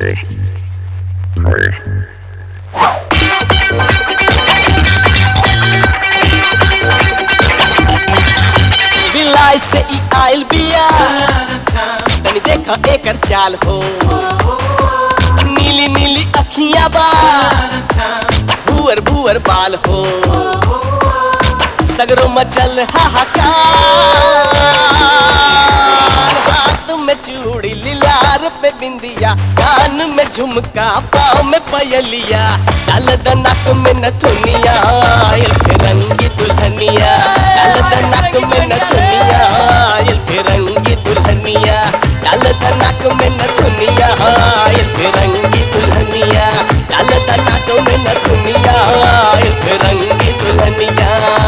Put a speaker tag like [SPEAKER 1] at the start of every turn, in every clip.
[SPEAKER 1] बिलाई से ई आइल बिया तनी देखा एकर चाल हो नीली नीली अखियां बा भुअर भुअर बाल हो सगरो मचल हाहाकार हाथ में चूड़ी लिलार पे बिंदिया कान में झुमका पाँव में पयलिया डाल दनक में नथुनिया आयल के रंगी दुल्हनिया डाल दनक में नथुनिया आयल के रंगी दुल्हनिया डाल दनक में नथुनिया आयल के रंगी दुल्हनिया डाल दनक में नथुनिया आयल के रंगी दुल्हनिया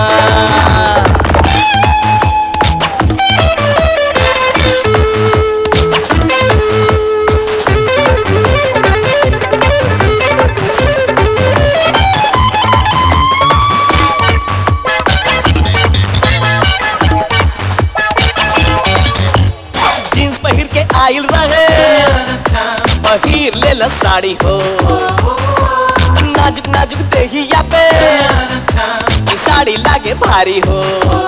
[SPEAKER 1] जीन्स पहिर के आइल रहे पहिर ले ला साड़ी हो नाजुक नाजुक देहिया पे ई साड़ी लागे भारी हो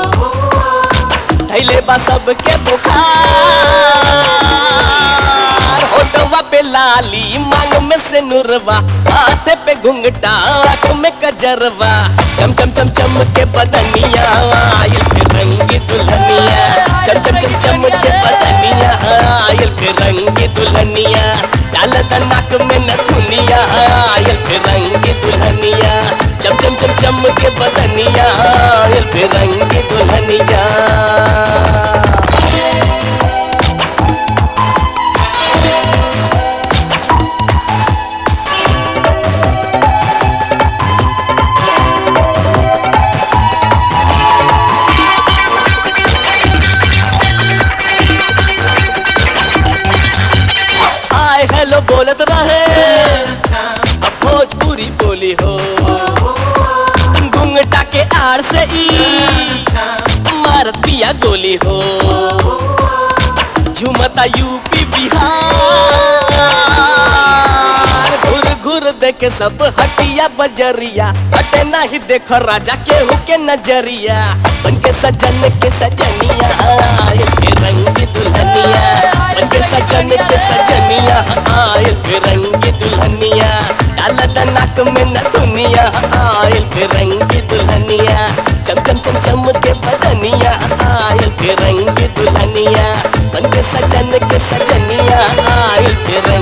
[SPEAKER 1] धैले बा सबके बुखार होटवा पे लाली मांग में से नुरवा हाथे पे घुंघटा आँख में कजरवा चम चम चम चम के बदनिया आयल के रंगी दुल्हनिया चम चम चम चम के बदनिया आयल के रंगी दुल्हनिया डाल नाक में नथुनिया आयल के रंगी दुल्हनिया चम चम चम चम के बदनिया आयल के रंगी दुल्हनिया हाय हेलो बोलत रहे अब भोजपुरी बोली हो घुंघटा के आड़ से ई मारत पिया गोली हो झुमता यूपी बिहार घुर घुर देखे सब हटिया बजरिया हटे नहीं देखो राजा केहू के नजरिया बन के सजन के सजनिया आयल के रंगी दुल्हनिया बन के सजन के सजनिया आयल के रंगी दुल्हनिया डाल नाक में नथुनिया आयल के रंगी दुल्हनिया चम चम चम चम के बदनिया आयल के रंगी दुल्हनिया बन के सजन के सजनिया आयल के रंगी